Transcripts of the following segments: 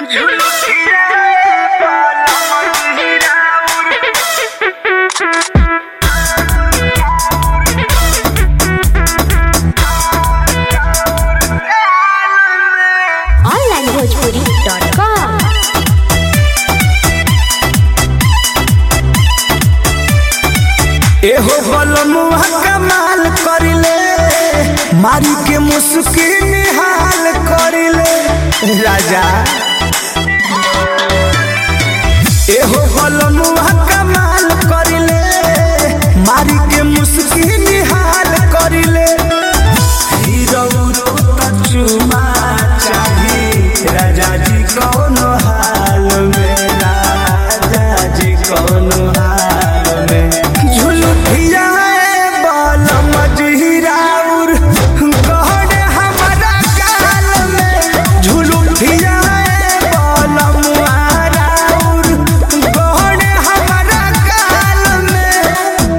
onlinebhojpuri.com एहो बलमुआ कमाल करिले मारी के मुस्की निहाल करिले राजा एहो बलमुआ कमाल करिले मारी के मुस्की निहाल करिले हीरो तो चुमा चाही राजा जी कौन हाल में राजा जी कौन हाल में झुलुठिया बाल मजहिराउर गहन हमारा गाल में झुलुठिया बाल मुहाराउर गहन हमारा गाल में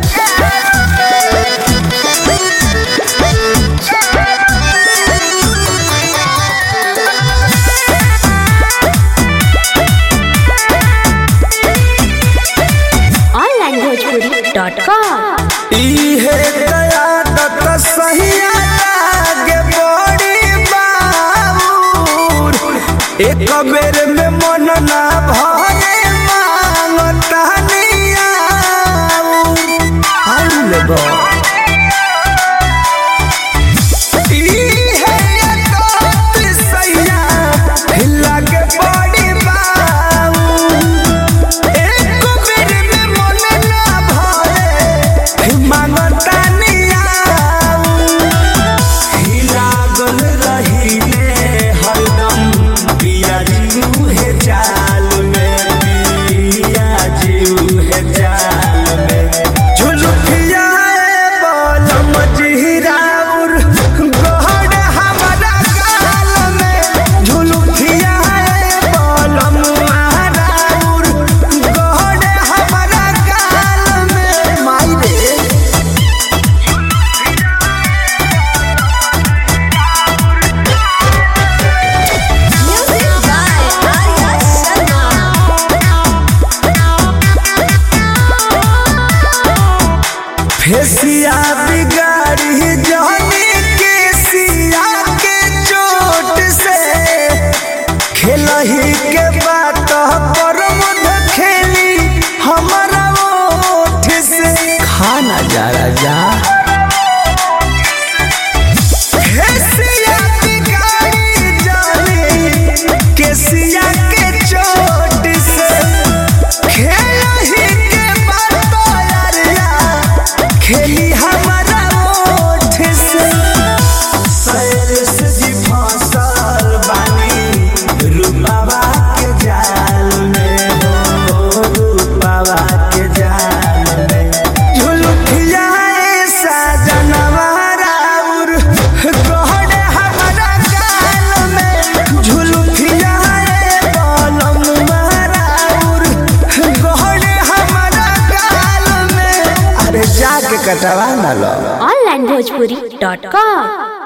onlinebhojpuri.com इहे दयादत सहिया लागे बड़ी बाबूर एक बेर में मन ना भरे मांगता निया इहे दयादत सहिया लागे बड़ी बाबूर एक बेर में मन ना भरे मांगता नियाऊ हिलागल रहिले हरदम पिया जीव है जाल में पिया जीव है जाल में झुलुठिया बोल मजहिराउर गहन हमारा गाल में झुलुठिया बोल मुहाराउर गहन हमारा गाल में माई रे Music by Arya Sharma फेसिया बिगाड़ी जाने के सिया के चोट से खेलही के बात पर मुद खेली हमारा ओठ से खाना जा राजा फेसिया बिगाड़ी जाने के सिया के चोट से खेलही के बात यारिया खेली हमारा ओठ से सैर से जी फसल बानी रूपावा के जाल में हो रूपावा के जाल में झुलुठिया ऐसा जनवारा उर गहन हमारा गाल में झुलुठिया बलम मारा उर गहन हमारा गाल में अरे जाके कटवा ना लो onlinebhojpuri.com